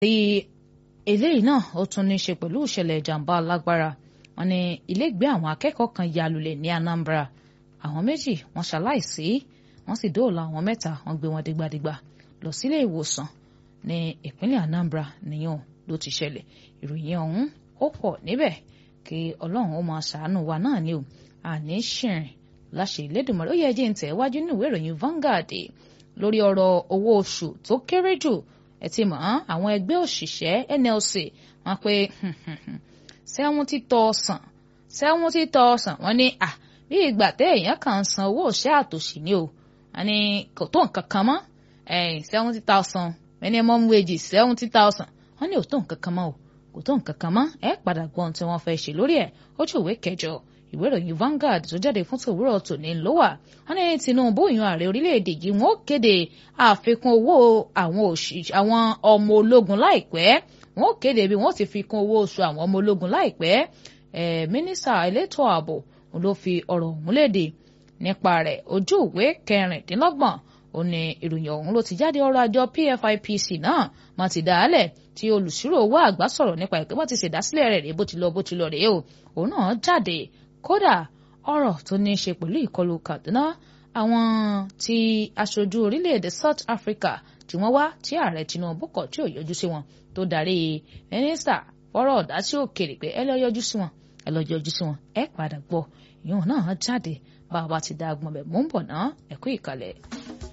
tí eléyìí náà ó tún ní í ṣe pẹ̀lú ìṣẹ̀lẹ̀ ìjàmbá alágbára wọn ní ilégbé àwọn akẹ́kọ̀ọ́ kan ya lulẹ̀ ní Anambra àwọn méjì wọ́n ṣaláìsí wọ́n sì dóòlà àwọn mẹ́ta wọ́n gbé wọn dìgbàdìgbà lọ sílé ìwòsàn ní ìpínlẹ̀ Anambra nìyẹn ló ti ṣẹlẹ̀ ìròyìn ọ̀hún ó pọ̀ níbẹ̀ kí Ọlọ́run ó máa ṣàánú wa náà ni o àní ṣìrìn láṣẹ Ìlédùmarè ó yẹ jẹ́ ń tẹ̀ wájú nínú ìwé ìròyìn Vanguard lórí ọ̀rọ̀ owó oṣù tó kéré jù ẹ ti mọ̀ àwọn ẹgbẹ́ òṣìṣẹ́ NLC wọ́n pé seventy thousand seventy thousand wọ́n ní à bí ìgbà tẹ́ èèyàn kàn ń san owó òṣẹ́ àtòṣì ni o wọ́n ní kò tó nǹkan kan mọ́ seventy thousand minimum wages seventy thousand wọ́n ní ò tó nǹkan kan mọ́ o kò tó nǹkan kan mọ́ ẹ padà gbọ́ ohun tí wọ́n fẹ́ ṣe lórí ẹ̀ ojú ìwé kẹjọ ìwé ìròyìn Vanguard tó jáde fún tòwúrọ̀ tòní ló wà wọ́n ní Tinubu yan ààrẹ orílẹ̀-èdè yìí wọ́n kéde àfikún owó àwọn òṣìṣẹ́ àwọn ọmọ ológun láìpẹ́ wọ́n kéde bí wọ́n ti fi kún owó oṣù àwọn ọmọ ológun láìpẹ́ ẹ̀ mínísítà elétò ààbò ló fi ọ̀rọ̀ ọ̀hún léde nípa rẹ̀ ojú ìwé kẹrìndínlọ́gbọ̀n ó ní ìròyìn ọ̀hún ló ti jáde ọ̀rọ̀ àjọ PFIPC náà má ti dá a lẹ̀ tí olùsírò owó àgbà sọ̀rọ̀ nípa ìpè wọ́n ti ṣèdásílẹ̀ rẹ̀ rèé bó ti lọ bó ti lọ rèé o òun náà jáde kódà ọ̀rọ̀ tó ní í ṣe pẹ̀lú ìkọlù Kaduna àwọn tí aṣojú orílẹ̀-èdè South Africa tí wọ́n wá tí ààrẹ Tinubu kọ̀ tí ò yọjú sí wọn tó darí mínísítà fọ́rọ̀ ọ̀dá sí òkèèrè pé ẹ lọ yọjú sí wọn ẹ lọ yọjú sí wọn ẹ padà gbọ́ ìyóhùn náà jáde bá a bá ti dá agbọ̀n bẹ̀ mú ń bọ̀ ná ẹ̀kú ìkàlẹ̀.